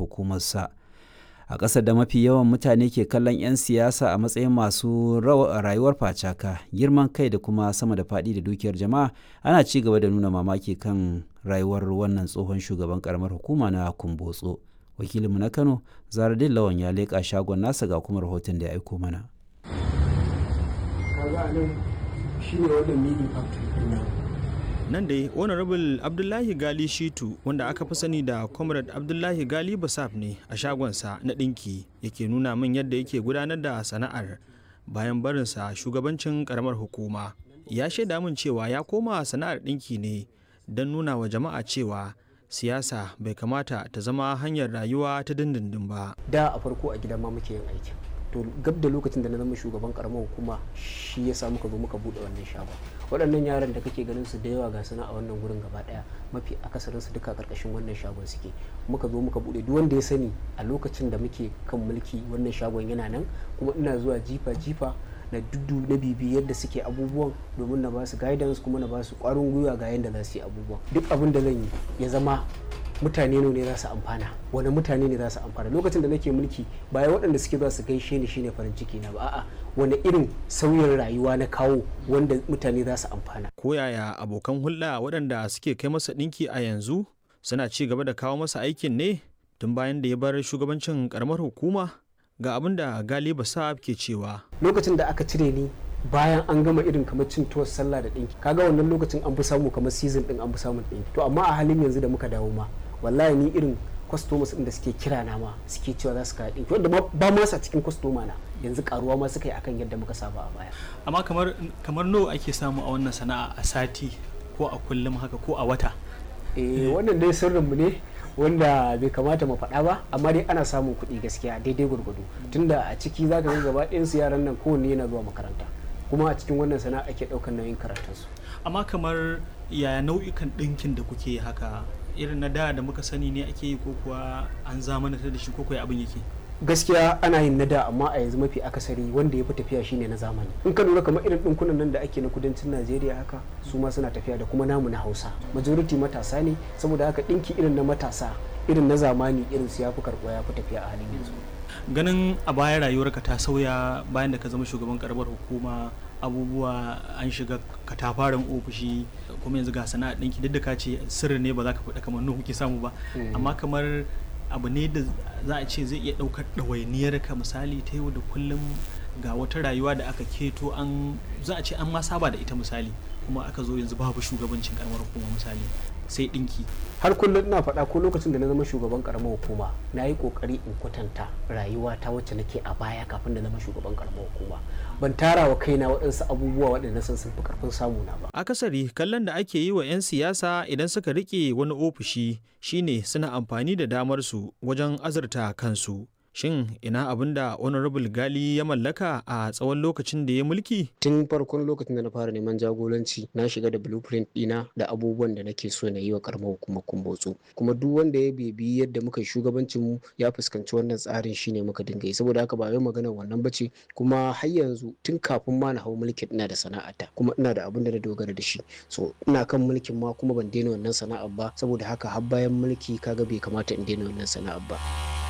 hukumarsa a ƙasar da mafi yawan mutane ke kallon 'yan siyasa a matsayin masu rayuwar facaka girman kai da kuma sama da faɗi da dukiyar jama'a ana ci gaba da nuna mamaki kan rayuwar wannan tsohon shugaban karamar hukuma na kumbotso wakilinmu na kano zaradin lawan ya leƙa shagon nasa ga kuma rahoton da ya aiko mana nan dai honorable abdullahi gali shitu wanda aka fi sani da comrade abdullahi gali basaf ne a shagonsa na ɗinki yake nuna min yadda yake gudanar da sana'ar bayan barinsa shugabancin karamar hukuma ya shaida min cewa ya koma sana'ar ɗinki ne don nuna wa jama'a cewa siyasa bai kamata ta zama hanyar rayuwa ta dindindin ba da a farko a gida ma muke yin aikin to gab da lokacin da na zama shugaban karamar hukuma shi ya sa muka zo muka bude wannan shagon waɗannan yaran da kake ganin su da yawa ga suna a wannan gurin gaba daya mafi akasarin su duka karkashin wannan shagon suke muka zo muka bude duk wanda ya sani a lokacin da muke kan mulki wannan shagon yana nan kuma ina zuwa jifa jifa na dudu na bibi yadda suke abubuwan domin na ba su guidance kuma na ba su kwarin gwiwa ga yadda za su yi abubuwan duk abin da zan yi ya zama mutane ne za su amfana wani mutane ne za su amfana lokacin da nake mulki bayan waɗanda suke za su gaishe ni shine farin ciki na ba a'a wani irin sauyin rayuwa na kawo wanda mutane za su amfana ko yaya abokan hulɗa waɗanda suke kai masa ɗinki a yanzu suna ci gaba da kawo masa aikin ne tun bayan da ya bar shugabancin karamar hukuma ga abin da galiba sa'ab ke cewa lokacin da aka cire ni bayan an gama irin kamar cin tuwar sallah da ɗinki kaga wannan lokacin an fi samu kamar season ɗin an fi samun ɗinki to amma a halin yanzu da muka dawo ma wallahi ni irin customers ɗin da suke kira na ma suke cewa za su kawo ɗinki wanda ba ma sa cikin customer na yanzu karuwa ma suka yi akan yadda muka saba a baya amma kamar kamar nawa ake samu a wannan sana'a a sati ko a kullum haka ko a wata eh wannan dai sirrinmu ne wanda bai kamata mu faɗa ba amma dai ana samun kuɗi gaskiya daidai gwargwado tunda a ciki za ka ga gaba ɗayansu yaran nan kowanne yana zuwa makaranta kuma a cikin wannan sana'a ake ɗaukar nauyin karatunsu amma kamar yaya nau'ikan ɗinkin da kuke haka irin na da da muka sani ne ake yi ko kuwa an zamanantar da shi ko kuwa abin yake gaskiya ana yin na da amma a yanzu mafi akasari wanda ya fi tafiya shine na zamani in ka lura kamar irin ɗinkunan nan da ake na kudancin najeriya haka su ma suna tafiya da kuma namu na hausa majority matasa ne saboda haka ɗinki irin na matasa irin na zamani irin su ya fi karɓuwa ya fi tafiya a halin yanzu ganin a baya rayuwarka ta sauya bayan da ka zama shugaban karamar hukuma abubuwa an shiga katafaren ofishi kuma yanzu ga sana'a ɗinki duk da ka ce sirri ne ba za ka faɗa kamar nuhu kuke samu ba amma kamar abu ne da za a ce zai iya ɗaukar ɗawainiyar ka misali ta yau da kullum ga wata rayuwa da aka keto an za a ce an ma saba da ita misali kuma aka zo yanzu babu shugabancin karamar hukuma misali sai ɗinki har kullum ina faɗa ko lokacin da na zama shugaban karamar hukuma na yi ƙoƙari in kwatanta rayuwa ta wacce nake a baya kafin da zama shugaban karamar hukuma ban tara wa kaina waɗansu abubuwa waɗanda sun sun fi ƙarfin samu na ba akasari kallon da ake yi wa 'yan siyasa idan suka rike wani ofishi shine suna amfani da damar su wajen azurta kansu shin ina abin da honorable gali ya mallaka a tsawon lokacin da ya mulki tun farkon lokacin da na fara neman jagoranci na shiga da blueprint dina da abubuwan da nake so na yi wa karamar hukumar kumbotso kuma duk wanda ya bebi yadda muka shugabancin mu ya fuskanci wannan tsarin shine muka dinga yi saboda haka ba wai maganar wannan bace kuma har yanzu tun kafin ma na hau mulkin ina da sana'ata kuma ina da abin da na dogara da shi so ina kan mulkin ma kuma ban daina wannan sana'ar ba saboda haka har bayan mulki kaga bai kamata in daina wannan sana'ar ba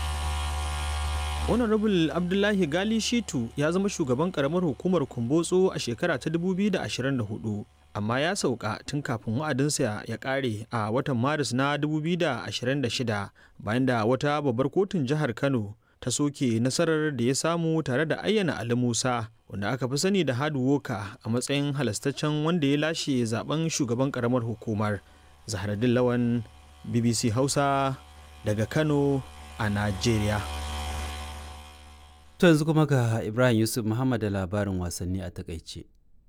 honorable abdullahi gali shitu ya zama shugaban karamar hukumar kumbotso a shekara ta 2024 amma ya sauka tun kafin wa'adinsa ya kare a watan maris na 2026 bayan da wata babbar kotun jihar kano ta soke nasarar da ya samu tare da ayyana ali musa wanda aka fi sani da hard worker a matsayin halastaccen wanda ya lashe zaben shugaban karamar hukumar zaharaddin lawan bbc hausa daga kano a najeriya To yanzu kuma ga Ibrahim Yusuf Muhammad da labarin wasanni a takaice.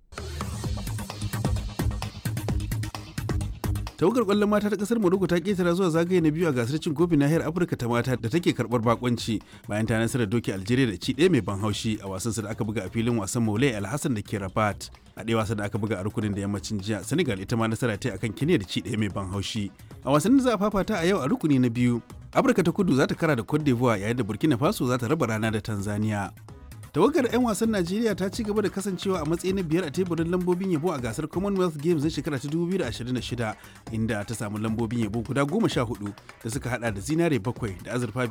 tawagar kwallon mata ta kasar Morocco ta ketara zuwa zagaye na biyu a gasar cin kofin nahiyar Afirka ta mata da take karbar bakonci bayan ta nasarar doki Algeria da ci ɗaya mai ban haushi a wasan da aka buga a filin wasan Moulay Alhassan da ke Rabat. A ɗaya wasan da aka buga a rukunin da yammacin jiya Senegal ita ma nasara ta akan Kenya da ci ɗaya mai ban haushi. A wasan da za a fafata a yau a rukuni na biyu Afirka ta kudu za ta kara da Cote d'Ivoire yayin da Burkina Faso za ta raba rana da Tanzania. tawagar 'yan wasan najeriya ta ci gaba da kasancewa a matsayi na biyar a teburin lambobin yabo a gasar commonwealth games na shekara ta 2026 inda ta samu lambobin yabo guda goma sha hudu da suka hada da zinare bakwai da azurfa